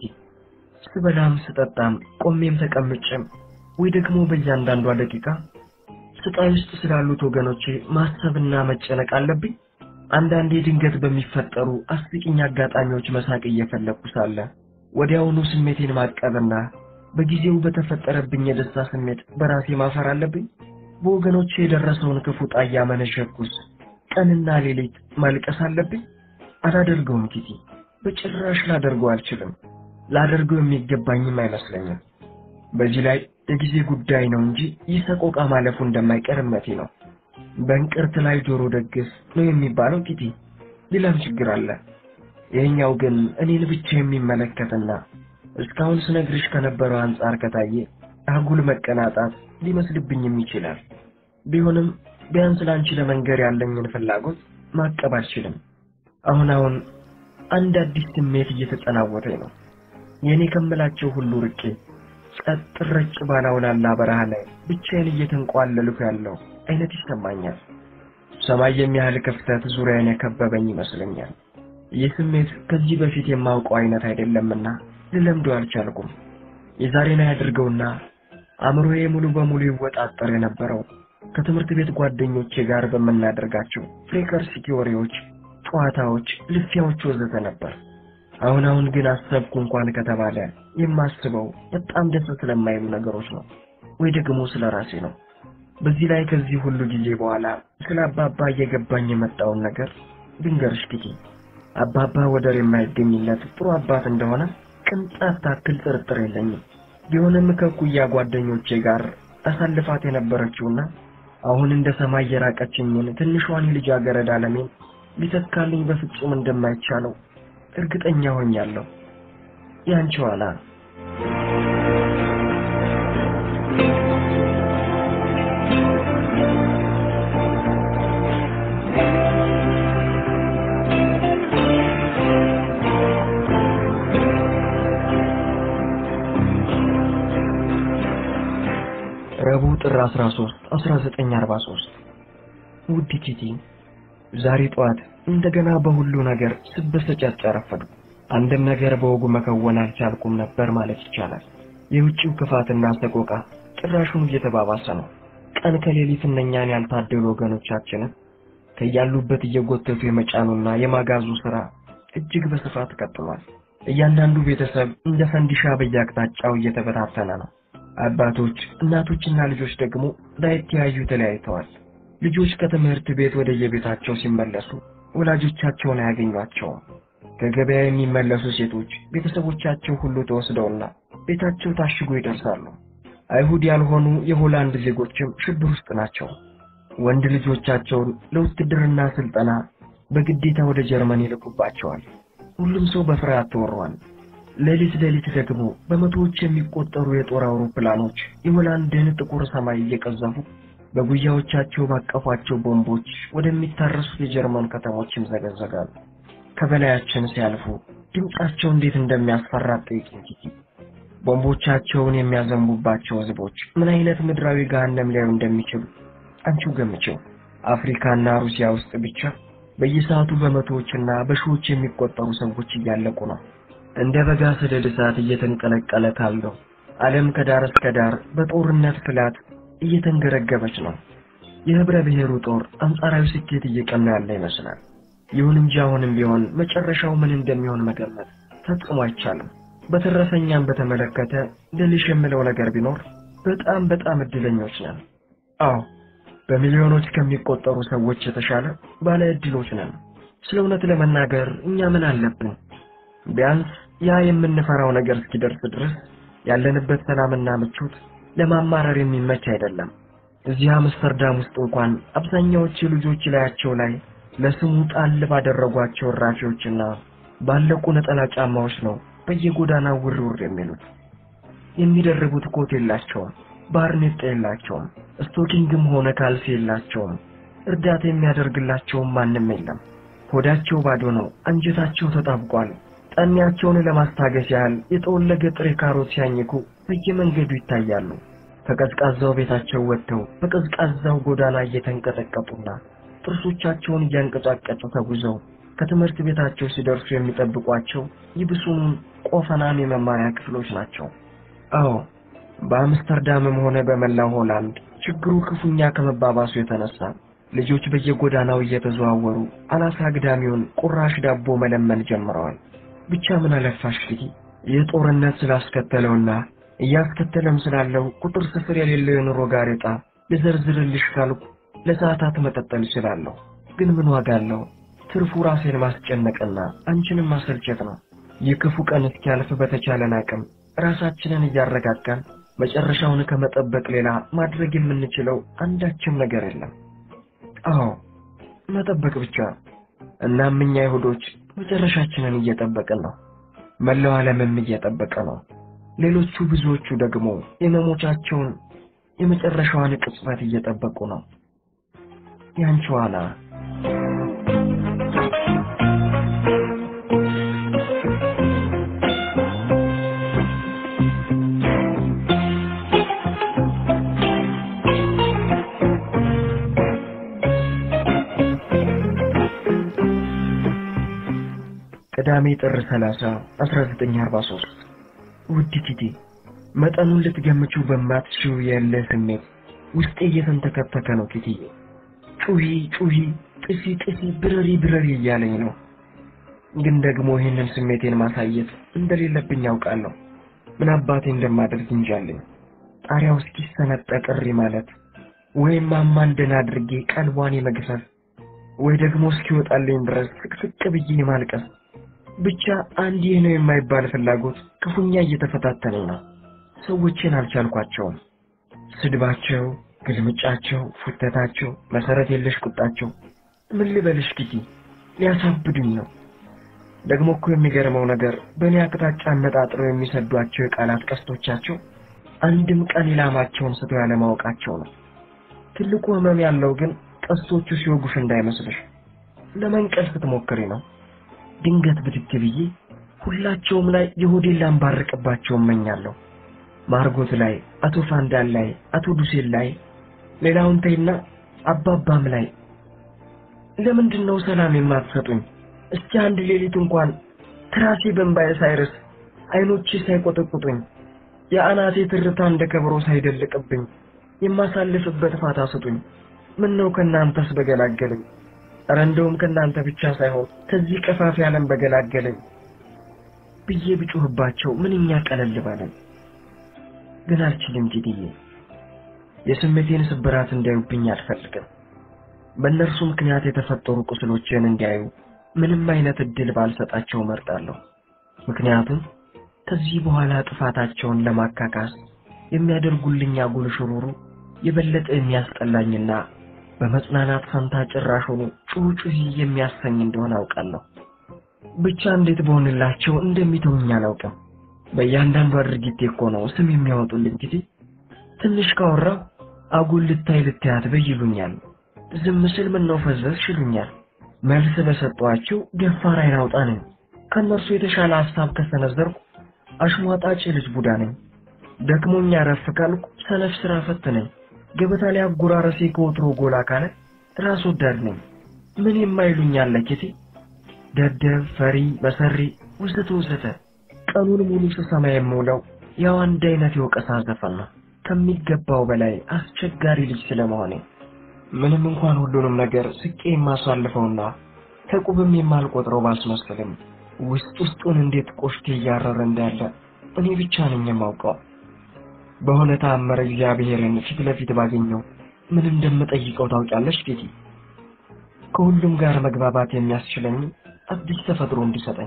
ስበላም ስጠጣም ቆሜም ተቀምጬም ወይ ደግሞ በእያንዳንዷ ደቂቃ ስቃይ ውስጥ ስላሉት ወገኖቼ ማሰብና መጨነቅ አለብኝ። አንዳንዴ ድንገት በሚፈጠሩ አስቂኝ አጋጣሚዎች መሳቅ እየፈለግኩ ሳለ ወዲያውኑ ስሜቴን ማቀብና በጊዜው በተፈጠረብኝ የደስታ ስሜት በራሴ ማፈር አለብኝ። በወገኖቼ የደረሰውን ክፉ ጣያ መነሸኩስ ቀንና ሌሊት ማልቀስ አለብኝ? አላደርገውም ኪቲ፣ በጭራሽ ላደርገው አልችልም። ላደርገው የሚገባኝም አይመስለኝም። በዚህ ላይ የጊዜ ጉዳይ ነው እንጂ ይህ ሰቆቃ ማለፉ እንደማይቀር እምነቴ ነው። በእንቅርት ላይ ጆሮ ደግስ ነው የሚባለው ኪቲ። ሌላም ችግር አለ። ይህኛው ግን እኔን ብቻ የሚመለከትና እስካሁን ስነግርሽ ከነበረው አንጻር ከታየ አጉል መቀናጣት ሊመስልብኝም ይችላል። ቢሆንም ቢያንስ ለአንቺ ለመንገር ያለኝን ፍላጎት ማቀብ አልችልም። አሁን አሁን አንድ አዲስ ስሜት እየተጠናወተኝ ነው። የእኔ ከምላቸው ሁሉ ርቄ ጸጥ ረጭ ባላውላላ በረሃ ላይ ብቻዬን እየተንቋለልኩ ያለው አይነት ይሰማኛል። ሰማይ የሚያህል ክፍተት ዙሪያን የከበበኝ ይመስለኛል። ይህ ስሜት ከዚህ በፊት የማውቀው አይነት አይደለምና ልለምዶ አልቻልኩም። የዛሬን አያድርገውና አእምሮዬ ሙሉ በሙሉ ይወጣጠር የነበረው ከትምህርት ቤት ጓደኞቼ ጋር በምናደርጋቸው ፍሬከርሲቲ ወሬዎች፣ ጨዋታዎች፣ ልፊያዎች ወዘተ ነበር። አሁን አሁን ግን አሰብኩ እንኳን ከተባለ የማስበው በጣም ደስ ስለማይሉ ነገሮች ነው፣ ወይ ደግሞ ስለ ራሴ ነው። በዚህ ላይ ከዚህ ሁሉ ጊዜ በኋላ ስለ አባባ እየገባኝ የመጣውን ነገር ድንገርሽ ኪቲ። አባባ ወደር የማይገኝለት ጥሩ አባት እንደሆነ ቅንጣት ታክል ጥርጥር የለኝም። ቢሆንም ከኩያ ጓደኞቼ ጋር አሳልፋት የነበረችውና አሁን እንደ ሰማይ የራቀችኝን ትንሿን የልጃገረድ ዓለሜን ሊተካልኝ በፍጹም እንደማይቻለው እርግጠኛ ሆኛለሁ። ያንቺ ኋላ ረቡዕ ጥር 13 1943 ውድ ቲቲ ዛሬ ጠዋት እንደገና በሁሉ ነገር ስበሰጫጭ አረፈድኩ። አንድም ነገር በወጉ መከወን አልቻልኩም ነበር ማለት ይቻላል። የውጭው ክፋትና ሰቆቃ ጭራሹን እየተባባሰ ነው። ቀን ከሌሊት እነኛን ያልታደሉ ወገኖቻችንን ከያሉበት እየጎተቱ የመጫኑና የማጋዙ ሥራ እጅግ በስፋት ቀጥሏል። እያንዳንዱ ቤተሰብ እንደ ፈንዲሻ በየአቅጣጫው እየተበታተነ ነው። አባቶች፣ እናቶችና ልጆች ደግሞ ላይተያዩ ተለያይተዋል። ልጆች ከትምህርት ቤት ወደ የቤታቸው ሲመለሱ ወላጆቻቸውን አያገኟቸውም። ከገበያ የሚመለሱ ሴቶች ቤተሰቦቻቸው ሁሉ ተወስደውና ቤታቸው ታሽጎ ይደርሳሉ። አይሁድ ያልሆኑ የሆላንድ ዜጎችም ሽብር ውስጥ ናቸው። ወንድ ልጆቻቸውን ለውትድርና ስልጠና በግዴታ ወደ ጀርመን ይልኩባቸዋል። ሁሉም ሰው በፍርሃት ተወሯል። ሌሊት ሌሊት ደግሞ በመቶዎች የሚቆጠሩ የጦር አውሮፕላኖች የሆላንድን ጥቁር ሰማይ እየቀዘፉ በጉያዎቻቸው ባቀፏቸው ቦምቦች ወደሚታረሱት የጀርመን ከተሞች ይምዘገዘጋሉ። ከበላያችን ሲያልፉ ድምጻቸው እንዴት እንደሚያስፈራ ጠይቂኝ ኪቲ። ቦምቦቻቸውን የሚያዘንቡባቸው ህዝቦች ምን አይነት ምድራዊ ገሃነም ሊያዩ እንደሚችሉ አንቺው ገምቼው። አፍሪካና ሩሲያ ውስጥ ብቻ በየሰዓቱ በመቶዎችና በሺዎች የሚቆጠሩ ሰዎች እያለቁ ነው። እንደ በጋ ሰደድ እሳት እየተንቀለቀለ ካለው ዓለም ከዳር እስከ ዳር በጦርነት ፍላት እየተንገረገበች ነው። የህብረ ብሔሩ ጦር አንጻራዊ ስኬት እየቀና ያለ ይመስላል። ይሁን እንጂ አሁንም ቢሆን መጨረሻው ምን እንደሚሆን መገመት ፈጽሞ አይቻልም። በተረፈኛም በተመለከተ ልልሽ የምለው ነገር ቢኖር በጣም በጣም እድለኞች ነን። አዎ በሚሊዮኖች ከሚቆጠሩ ሰዎች የተሻለ ባለ እድሎች ነን። ስለ እውነት ለመናገር እኛ ምን አለብን? ቢያንስ ያ የምንፈራው ነገር እስኪደርስ ድረስ ያለንበት ሰላምና ምቾት ለማማረር የሚመች አይደለም። እዚህ አምስተርዳም ውስጥ እንኳን አብዛኛዎቹ ልጆች ላያቸው ላይ ለስሙ ጣል ባደረጓቸው እራፊዎችና ባለቁ ነጠላ ጫማዎች ነው በየጎዳናው ውር ውር የሚሉት። የሚደርቡት ኮት የላቸውም፣ ባርኔጣ የላቸውም፣ ስቶኪንግም ሆነ ካልሲ የላቸውም። እርዳታ የሚያደርግላቸውም ማንም የለም። ሆዳቸው ባዶ ነው፣ አንጀታቸው ተጣብቋል። ጠሚያቸውን ለማስታገስ ያህል የተወለገ ጥሬ ካሮት ሲያኝኩ በየመንገዱ ይታያሉ። ከቀዝቃዛው ቤታቸው ወጥተው በቀዝቃዛው ጎዳና እየተንቀጠቀጡና ጥርሶቻቸውን እያንቀጫቀጩ ተጉዘው ከትምህርት ቤታቸው ሲደርሱ የሚጠብቋቸው ይብሱኑን ቆፈናም የመማሪያ ክፍሎች ናቸው። አዎ በአምስተርዳምም ሆነ በመላው ሆላንድ ችግሩ ክፉኛ ከመባባሱ የተነሳ ልጆች በየጎዳናው እየተዘዋወሩ አናሳ አግዳሚውን ቁራሽ ዳቦ መለመን ጀምረዋል። ብቻ ምን አለፋሽ ፊቲ ይህ ጦርነት ስላስከተለውና እያስከተለም ስላለው ቁጥር ስፍር የሌለው የኑሮ ጋሬጣ ልዘርዝርልሽ ካልኩ ለሰዓታት መቀጠል እችላለሁ። ግን ምን ዋጋ አለው? ትርፉ ራሴን ማስጨነቅና አንቺንም ማሰልቸት ነው። ይህ ክፉ ቀን እስኪያልፍ በተቻለን አቅም ራሳችንን እያረጋጋን መጨረሻውን ከመጠበቅ ሌላ ማድረግ የምንችለው አንዳችም ነገር የለም። አዎ መጠበቅ ብቻ። እናም እኛ አይሁዶች መጨረሻችንን እየጠበቅን ነው። መላው ዓለምም እየጠበቀ ነው። ሌሎቹ ብዙዎቹ ደግሞ የመሞቻቸውን የመጨረሻዋን ቅጽበት እየጠበቁ ነው። ያንቺ ኋላ ቅዳሜ ጥር 30 1943 ውድ ቲቲ መጠኑን ልትገምቹ በማትችው የእልህ ስሜት ውስጤ እየተንተከተከ ነው ቲቲዬ ጩሂ ጩሂ ጥፊ ጥፊ ብረሪ ብረሪ እያለኝ ነው ግን ደግሞ ይህንን ስሜቴን ማሳየት እንደሌለብኝ ያውቃለሁ ምን አባቴ እንደማደርግ እንጃለኝ ጣሪያው እስኪሰነጠቅ እሪ ማለት ወይም ማማን ደህና አድርጌ ቀልቧን የመግፈፍ ወይ ደግሞ እስኪወጣልኝ ድረስ ስቅስቅ ብዬ የማልቀስ ብቻ አንድ ይህ ነው የማይባል ፍላጎት ክፉኛ እየተፈታተነኝ ነው ሰዎችን አልቻልኳቸውም ስድባቸው ግልምጫቸው ፉተታቸው መሰረት የለሽ ቁጣቸው ምን ልበልሽ ኪቲ ሊያሳብዱኝ ነው ደግሞ እኮ የሚገርመው ነገር በእኔ አቅጣጫ አነጣጥረው የሚሰዷቸው የቃላት ቀስቶቻቸው አንድም ቀን ኢላማቸውን ስተው ያለማወቃቸው ነው ትልቁ ህመም ያለው ግን ቀስቶቹ ሲወጉሽ እንዳይመስልሽ ለመንቀል ስትሞክሪ ነው ድንገት ብድግ ብዬ ሁላቸውም ላይ የሆዴን ላንባርቅባቸው እመኛለሁ ማርጎት ላይ አቶ ፋንዳን ላይ አቶ ዱሴን ላይ ሌላውን ተይና አባባም ላይ ለምንድን ነው ሰላም የማትሰጡኝ እስቲ አንድ ሌሊት እንኳን ትራሴ በእንባዬ ሳይርስ አይኖቼ ሳይቆጠቁጡኝ የአናቴ ትርታ እንደ ከበሮ ሳይደልቅብኝ የማሳልፍበት ፋታ ስጡኝ ምን ነው ከእናንተስ በገላገለኝ ኧረ እንደውም ከእናንተ ብቻ ሳይሆን ከዚህ ቀፋፊ ዓለም በገላገለኝ ብዬ ብጮህባቸው ምንኛ ቀለል ባለኝ ግን አልችልም ቲትዬ የስሜቴን ስብራት እንዲያዩብኝ አልፈልግም በእነርሱ ምክንያት የተፈጠሩ ቁስሎችን እንዲያዩ ምንም አይነት እድል ባልሰጣቸው መርጣለሁ ምክንያቱም ከዚህ በኋላ ጥፋታቸውን ለማካካስ የሚያደርጉልኝ አጉል ሽሩሩ የበለጠ የሚያስጠላኝና በመጽናናት ፈንታ ጭራሽ ሆኖ ጩጩሂ የሚያሰኝ እንደሆነ አውቃለሁ ብቻ እንዴት በሆንላቸው እንደሚተውኝ አላውቅም በእያንዳንዱ ድርጊቴ እኮ ነው ስም የሚያወጡልኝ ጊዜ ትንሽ ካወራው አጉል ልታይ ልታያት በይ ይሉኛል ዝም ስል ምን ነው ፈዘዝሽ ይሉኛል መልስ በሰጧቸው ደፋር አይን አውጣ ነኝ ከእነርሱ የተሻለ ሀሳብ ከሰነዘርኩ አሽሟጣጭ ልጅ ቡዳ ነኝ ደክሞኛ ረፍ ካልኩ ሰነፍ ስራ ፈት ነኝ ገበታ ላይ አጎራረሴ ከወትሮ ጎላ ካለ ራስ ወዳድ ነኝ ምን የማይሉኝ አለ ኬቴ ደደብ ፈሪ መሰሪ ውዘተ ውዘተ ቀኑን ሙሉ ስሰማ የምውለው ያው አንድ አይነት የወቀሳ ዘፈን ነው ከሚገባው በላይ አስቸጋሪ ልጅ ስለመሆኔ ምንም እንኳን ሁሉንም ነገር ስቄ የማሳልፈውና ከቁብም የማልቆጥረው ባስመስልም ውስጥ ውስጡን እንዴት ቆሽቴ እያረረ እንዳለ እኔ ብቻ ነኝ የማውቀው በሆነ ተአምር እግዚአብሔርን ፊት ለፊት ባገኘው ምን እንደምጠይቀው ታውቂያለሽ ጌቲ ከሁሉም ጋር መግባባት የሚያስችለኝ አዲስ ተፈጥሮ እንዲሰጠኝ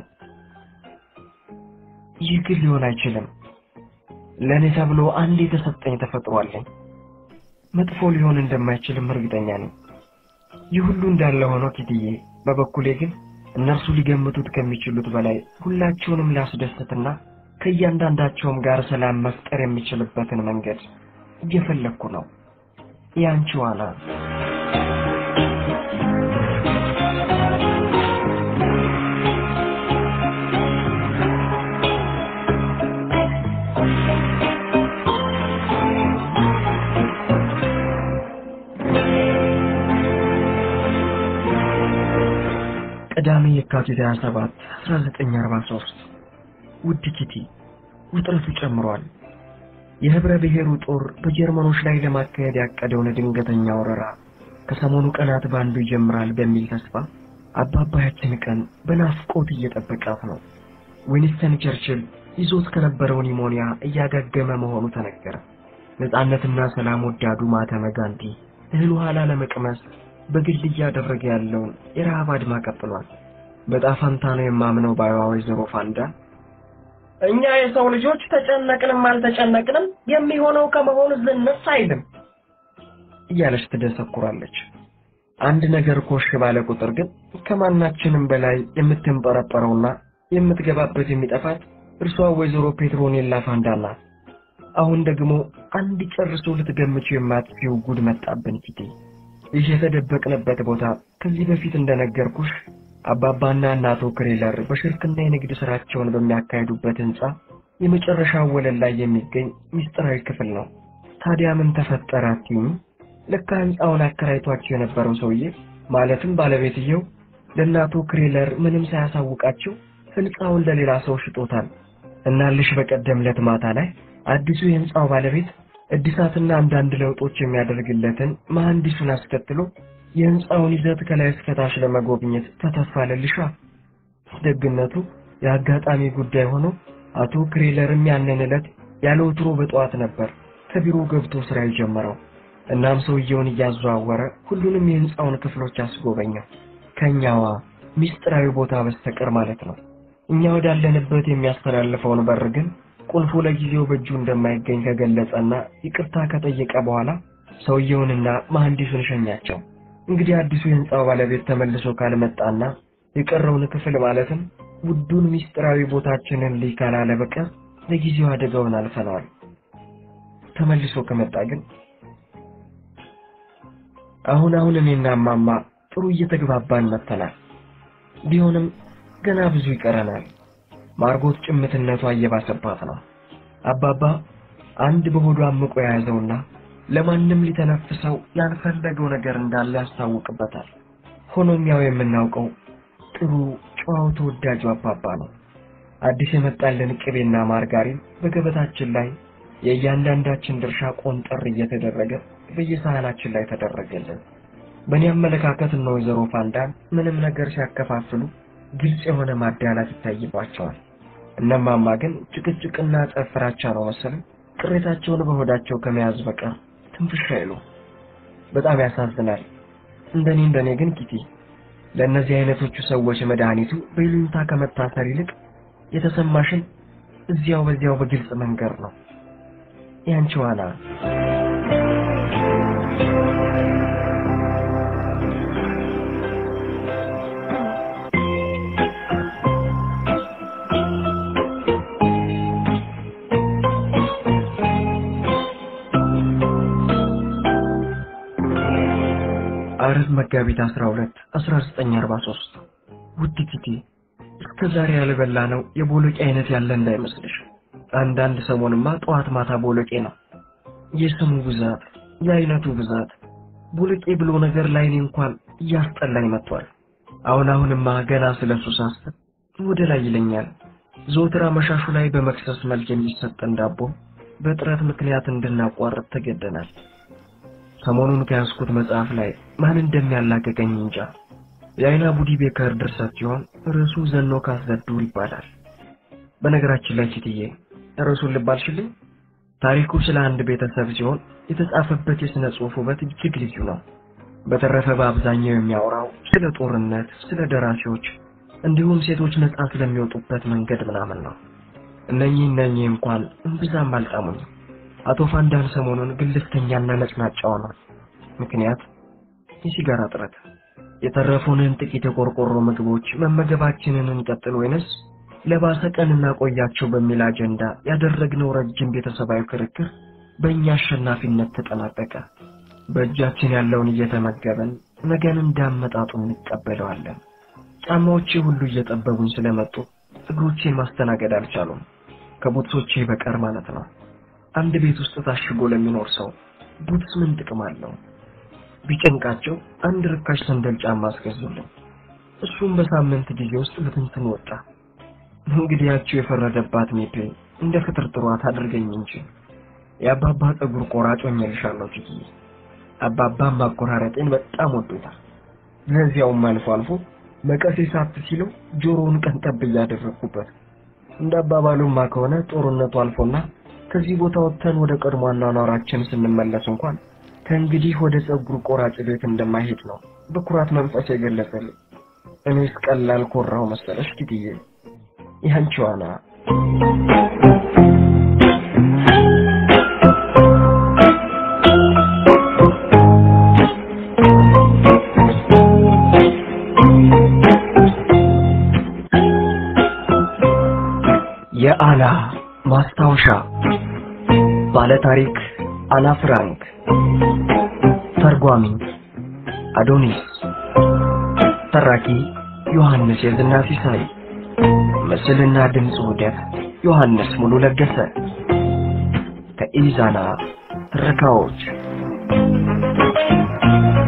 ይህ ግን ሊሆን አይችልም ለእኔ ተብሎ አንድ የተሰጠኝ ተፈጥሮ አለኝ መጥፎ ሊሆን እንደማይችልም እርግጠኛ ነኝ ይህ ሁሉ እንዳለ ሆኖ ኪትዬ በበኩሌ ግን እነርሱ ሊገምቱት ከሚችሉት በላይ ሁላቸውንም ላስደስትና ከእያንዳንዳቸውም ጋር ሰላም መፍጠር የሚችልበትን መንገድ እየፈለግኩ ነው ያንቺ ዋና ቅዳሜ የካቲት 27 1943 ውድ ኪቲ ውጥረቱ ጨምሯል የህብረ ብሔሩ ጦር በጀርመኖች ላይ ለማካሄድ ያቀደውን ድንገተኛ ወረራ ከሰሞኑ ቀናት በአንዱ ይጀምራል በሚል ተስፋ አባባያችን ቀን በናፍቆት እየጠበቃት ነው ዊንስተን ቸርችል ይዞት ከነበረው ኒሞኒያ እያገገመ መሆኑ ተነገረ ነጻነትና ሰላም ወዳዱ ማህተመ ጋንዲ እህል ውሃ ላለመቅመስ በግል እያደረገ ያለውን የረሃብ አድማ ቀጥሏል በጣፋንታ ነው የማምነው ባይዋ ወይዘሮ ፋንዳ እኛ የሰው ልጆች ተጨነቅንም አልተጨነቅንም የሚሆነው ከመሆኑ ዝንፍ አይልም እያለች ትደሰኩራለች አንድ ነገር ኮሽ ባለ ቁጥር ግን ከማናችንም በላይ የምትንጠረጠረውና የምትገባበት የሚጠፋት እርሷ ወይዘሮ ፔትሮኔላ ፋንዳ ናት አሁን ደግሞ አንድ ጨርሶ ልትገምችው የማትችው ጉድ መጣብን ፊቴ ይህ የተደበቅንበት ቦታ ከዚህ በፊት እንደነገርኩሽ አባባና እናቶ ክሬለር በሽርክና የንግድ ስራቸውን በሚያካሂዱበት ህንፃ የመጨረሻው ወለል ላይ የሚገኝ ሚስጥራዊ ክፍል ነው ታዲያ ምን ተፈጠረ አትይኝ ለካ ህንፃውን አከራይቷቸው የነበረው ሰውዬ ማለትም ባለቤትየው ለእናቶ ክሬለር ምንም ሳያሳውቃቸው ህንፃውን ለሌላ ሰው ሽጦታል። እናልሽ በቀደም ዕለት ማታ ላይ አዲሱ የህንፃው ባለቤት እድሳትና አንዳንድ ለውጦች የሚያደርግለትን መሐንዲሱን አስከትሎ የህንፃውን ይዘት ከላይ እስከታች ለመጎብኘት ተተፋለልሻ። ደግነቱ የአጋጣሚ ጉዳይ ሆኖ አቶ ክሬለርም ያንን ዕለት ያለ ወትሮ በጠዋት ነበር ከቢሮ ገብቶ ስራ የጀመረው። እናም ሰውየውን እያዘዋወረ ሁሉንም የህንፃውን ክፍሎች አስጎበኘው። ከኛዋ ሚስጥራዊ ቦታ በስተቀር ማለት ነው። እኛ ወዳለንበት የሚያስተላልፈውን በር ግን ቁልፉ ለጊዜው በእጁ እንደማይገኝ ከገለጸና ይቅርታ ከጠየቀ በኋላ ሰውየውንና መሐንዲሱን ሸኛቸው። እንግዲህ አዲሱ የህንፃው ባለቤት ተመልሶ ካልመጣና የቀረውን ክፍል ማለትም ውዱን ሚስጥራዊ ቦታችንን ልይ ካላለ በቀር ለጊዜው አደጋውን አልፈነዋል። ተመልሶ ከመጣ ግን አሁን አሁን እኔና እማማ ጥሩ እየተግባባን መጥተናል። ቢሆንም ገና ብዙ ይቀረናል። ማርጎት ጭምትነቷ እየባሰባት ነው። አባባ አንድ በሆዱ አምቆ የያዘውና ለማንም ሊተነፍሰው ያልፈለገው ነገር እንዳለ ያስታውቅበታል። ሆኖም ያው የምናውቀው ጥሩ ጨዋው ተወዳጁ አባባ ነው። አዲስ የመጣልን ቅቤና ማርጋሪን በገበታችን ላይ የእያንዳንዳችን ድርሻ ቆንጠር እየተደረገ በየሳህናችን ላይ ተደረገልን። በእኔ አመለካከት እነ ወይዘሮ ፋንዳን ምንም ነገር ሲያከፋፍሉ ግልጽ የሆነ ማዳላት ይታይባቸዋል። እነማማ ግን ጭቅጭቅና ጸብ ፍራቻ ነው መሰለኝ ቅሬታቸውን በሆዳቸው ከመያዝ በቀር ትንፍሽ አይሉ። በጣም ያሳዝናል። እንደኔ እንደኔ ግን ኪቲ ለእነዚህ አይነቶቹ ሰዎች መድኃኒቱ በይሉኝታ ከመታሰር ይልቅ የተሰማሽን እዚያው በዚያው በግልጽ መንገር ነው። ያንቺ ዋና አርብ መጋቢት 12 1943 ውድ ኪቲ እስከ ዛሬ ያልበላ ነው የቦሎቄ አይነት ያለ እንዳይመስልሽ። አንዳንድ ሰሞንማ ጠዋት ማታ ቦሎቄ ነው። የስሙ ብዛት፣ የአይነቱ ብዛት ቦሎቄ ብሎ ነገር ላይኔ እንኳን እያስጠላኝ መጥቷል። አሁን አሁንማ ገና ስለሱ ሳስብ ወደ ላይ ይለኛል። ዘወትር አመሻሹ ላይ በመክሰስ መልክ የሚሰጠን ዳቦ በጥረት ምክንያት እንድናቋርጥ ተገደናል። ሰሞኑን ከያዝኩት መጽሐፍ ላይ ማን እንደሚያላቀቀኝ እንጃ። የአይና ቡዲ ቤከር ድርሰት ሲሆን ርዕሱ ዘኖ ካስዘዱር ይባላል። በነገራችን ላይ ቺትዬ ርዕሱን ልባልሽልኝ። ታሪኩ ስለ አንድ ቤተሰብ ሲሆን የተጻፈበት የሥነ ጽሑፍ ውበት እጅግ ልዩ ነው። በተረፈ በአብዛኛው የሚያወራው ስለ ጦርነት፣ ስለ ደራሲዎች እንዲሁም ሴቶች ነጻ ስለሚወጡበት መንገድ ምናምን ነው። እነኚህ እነኚህ እንኳን እምብዛም አልጣሙኝም። አቶ ፋንዳን ሰሞኑን ግልፍተኛና ነጭናጫ ሆኗል። ምክንያት የሲጋራ ጥረት። የተረፉንን ጥቂት የቆርቆሮ ምግቦች መመገባችንን እንቀጥል ወይንስ ለባሰ ቀን እናቆያቸው በሚል አጀንዳ ያደረግነው ረጅም ቤተሰባዊ ክርክር በእኛ አሸናፊነት ተጠናቀቀ። በእጃችን ያለውን እየተመገበን ነገን እንዳመጣጡ እንቀበለዋለን። ጫማዎቼ ሁሉ እየጠበቡኝ ስለመጡ እግሮቼን ማስተናገድ አልቻሉም፣ ከቡትሶቼ በቀር ማለት ነው። አንድ ቤት ውስጥ ታሽጎ ለሚኖር ሰው ቡትስ ምን ጥቅም አለው? ቢጨንቃቸው አንድ ርካሽ ሰንደል ጫማ አስገዙልኝ። እሱም በሳምንት ጊዜ ውስጥ በትንትን ወጣ። እንግዲህ ያቸው የፈረደባት ሜፔ እንደ ፍጥርጥሯት አድርገኝ እንጂ የአባባ ፀጉር ቆራጭ ሆኜልሻለሁ ችግዬ። አባባም ማቆራረጤን በጣም ወዶታል። ለዚያውም አልፎ አልፎ መቀሴ ሳት ሲለው ጆሮውን ቀንጠብ እያደረግኩበት። እንደ አባባሉማ ከሆነ ጦርነቱ አልፎና ከዚህ ቦታ ወጥተን ወደ ቀድሞ አኗኗራችን ስንመለስ እንኳን ከእንግዲህ ወደ ፀጉር ቆራጭ ቤት እንደማይሄድ ነው በኩራት መንፈስ የገለጸልኝ። እኔስ ቀላል ኮራው መሰለሽ ኪትዬ። ያንቺ ዋና የአና ማስታወሻ ባለታሪክ አና ፍራንክ ተርጓሚ አዶኒስ ተራኪ ዮሐንስ የዝና ሲሳይ ምስልና ድምፅ ውህደት ዮሐንስ ሙሉ ለገሰ ከኢዛና ትረካዎች